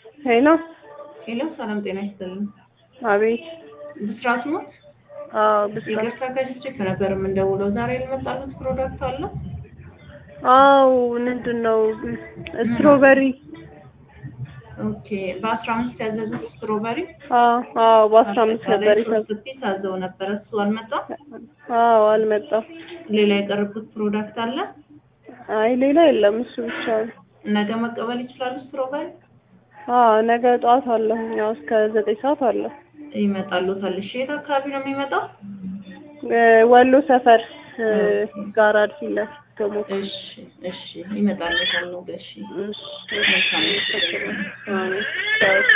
ሄሎ ሄሎ፣ ሰላም ጤና ይስጥልን። አቤት። ብስራት ሞት አዎ ብስራት። ይቅርታ ከስልክ ነበር የምንደውለው። ዛሬ የመጣሉት ፕሮዳክት አለ? አዎ ምንድን ነው ስትሮበሪ? ኦኬ፣ በአስራ አምስት ያዘዙት ስትሮበሪ አዎ አዎ በአስራ አምስት ነበር ይሰብ ሶስት ፒስ አዘው ነበረ። እሱ አልመጣም። አዎ አልመጣም። ሌላ የቀረቡት ፕሮዳክት አለ? አይ ሌላ የለም እሱ ብቻ ነው። ነገ መቀበል ይችላሉ ስትሮበሪ? አዎ ነገ ጠዋት አለሁ ያው እስከ ዘጠኝ ሰዓት አለ። ይመጣሉታል። እሺ፣ የት አካባቢ ነው የሚመጣው? እ ወሎ ሰፈር እ ጋራድ ፊት ለፊት ቶሞካ። እሺ፣ እሺ፣ ይመጣሉታል። ነው እሺ፣ እሺ መልካም እሺ። አዎ